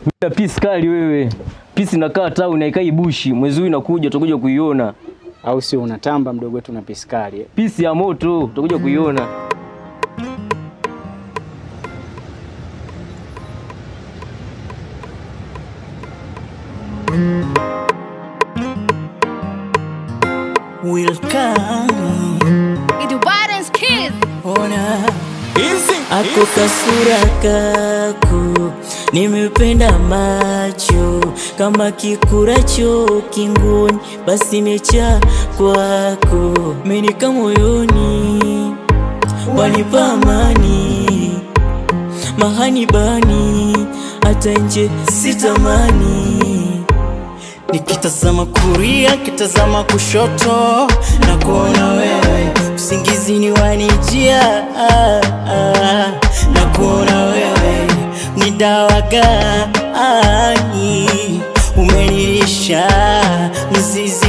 Bila pisi kali wewe. Pisi inakaa town haikai bushi. Mwezi huu inakuja utakuja kuiona. au sio? Unatamba mdogo wetu na piskali eh? Pisi ya moto utakuja kuiona. will come. It Biden's kids. Ona ako kasura kako, nimependa macho kama kikuracho kingoni, basi mecha kwako, menika moyoni, wanipa amani mahani bani, hata nje sitamani Nikitazama kuria, kitazama kushoto na kuona wewe, usingizini wanijia ah, ah, na kuona wewe ni dawa gani umenilisha mzizi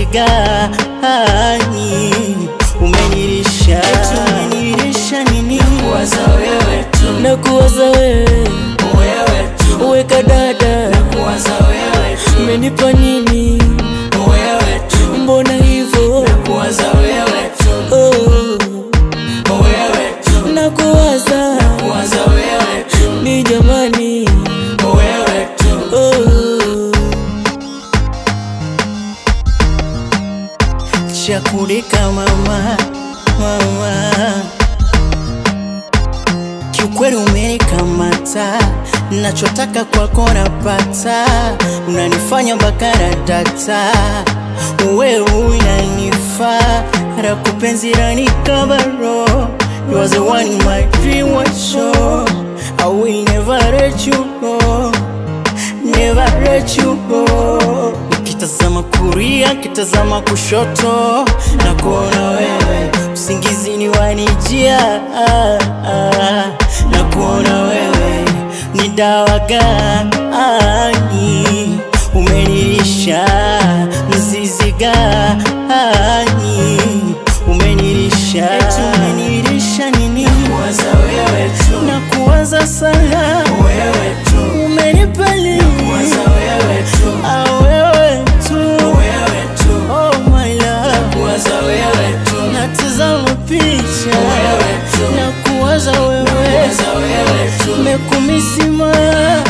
gani umenilisha umenilisha nini kuwaza wewe tu na kuwaza wewe wewe tu weka dada na kuwaza wewe tu umenipa nini wewe tu mbona hivyo na kuwaza wewe tu oh wewe tu na kuwaza na kuwaza wewe tu ni jamani wewe tu oh chakulika mama mama kiukweli umenikamata nachotaka kwako napata unanifanya mpaka na data wewe unanifaa rakupenzi ranikabaro You was the one in my dream was show I will never let you go Never let you go Nikitazama kuria, kitazama kushoto Na kuona wewe Usingizini wanijia ah, ah, Na kuona wewe Ni dawa gani Umenilisha Mzizi gani Umenilisha Umenilisha nini Kuwaza wewe tu Na kuwaza sana Wewe tu Umenipa nini Kuwaza wewe tu Ah wewe tu Wewe tu Oh my love Kuwaza wewe tu Natazama picha Wewe tu Na kuwaza wewe Kuwaza wewe tu Mekumisima